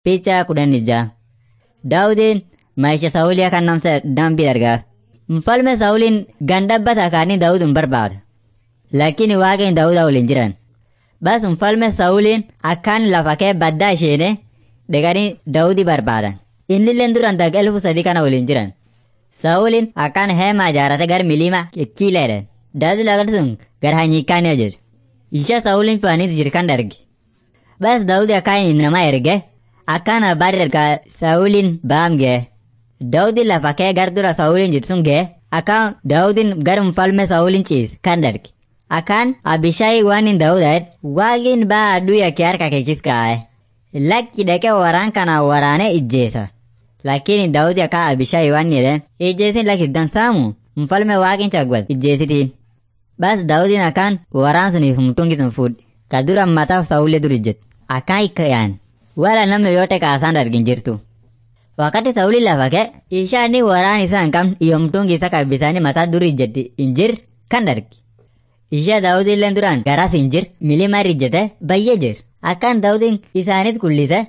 Picha kudhan ijaa. Daawudiin maisha Saa'ulii kan namsa dambii dargaa. Mfalme Saa'uliin gandabba kaanii Daawud hin barbaada. Lakini waaqni Daawuda waliin jiran. Bas mfalme Saa'uliin akkaan lafa kee baddaa isheene dhaqanii Daawudi barbaadan. Innilleen duran dag elfu sadii kana waliin jiran. Saa'uliin akkaan heemaa ijaarate gar miliima kiileedhan. Daawud lagan sun gar hanyiikaanii jedhu. Isha Saa'uliin faaniis jirkan darge. Bas Daawudi akkaan nama erge akkaan abbaari dargaa Saa'uliin baam gee. Daawudi lafa kee gar dura Saa'uliin jirtu sun gee akkaan Daawudin gar mfalme Saa'uliin ciis kan darge. Akkaan Abishaayi waan hin Daawudaat waaqin baa aduu yakkee harka keekis kaa'e. Lakki dhaqee waraan kana waraanee ijjeesa. Lakini Daawudi akka Abishaayi waan jedhan ijjeesin lakki dansaamu mfalme waaqin cagwat ijjeesitiin. Bas Daawudin akkaan waraan suniif mtungi sun fuudhe. Ka dura mataaf Saa'ulee dur ijjet. Akkaan ikkayaan. Wala namni yoo ta'e kaasaan argin jirtu. Wakati Saa'ulii lafa kee ishaani waraan isaa hin qabne iyo mtungi isa kabbisaanii mataa dur ijjetti hin jir kan dargi. Ishee Daawudillee duraan garas hin jir milima irra ijjete bayyee jir. Akkaan Daawudin isaaniit kullise.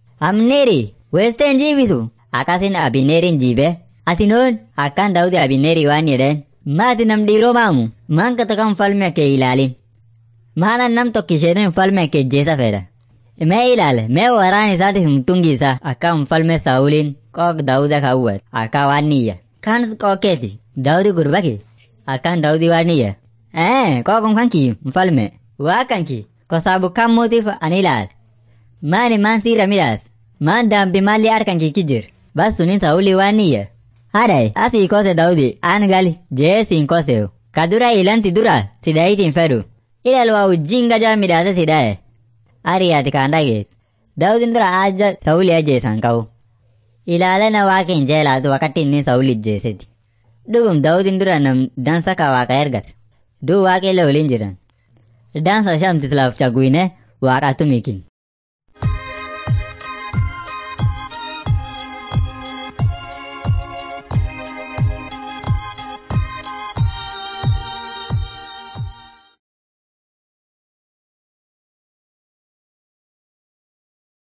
Amneeri weestee hin jiibisu. Akkasiin Abineeriin jiibee. Ati noon akkaan Daawudi Abineerii waan jedheen. Maati nam dhiiroo maamu maan katakan falme kee ilaalin. Maalan nam tokko isheen falme kee jeesa fedha. Mee ilaale mee waraan isaatiif mtungi isaa akka mfalme Saa'uliin qook Daawuda kaawwat akka waan niyya. Kaanis qookeeti Daawudi gurbaki akkaan Daawudi waan niyya. Ee qookum kanki mfalme waa kanki kosaabu kan mootiif ani ilaale. Maani maan siira midhaas maan daambi maalli harkan kiki jir bas sunin Saa'ulii waan niyya. Hadai asii kose Daawudi aan gali jee siin koseewu. Ka dura ilanti dura sidaayitiin fedhu. Ilal waa ujjinga jaa midhaase sidaaye. Ariyaati kaan dhageet. Daawudin dura aja Saa'ulii ajjeesan ka'u. Ilaalena waaqin jeelaatu wakati inni Saa'ulii ajjeeseti. Dhugum Daawudin dura nam dansa ka waaqa ergate. Duu waaqillee waliin jiran. Dansa shamtis laaf caguine waaqatu mikin.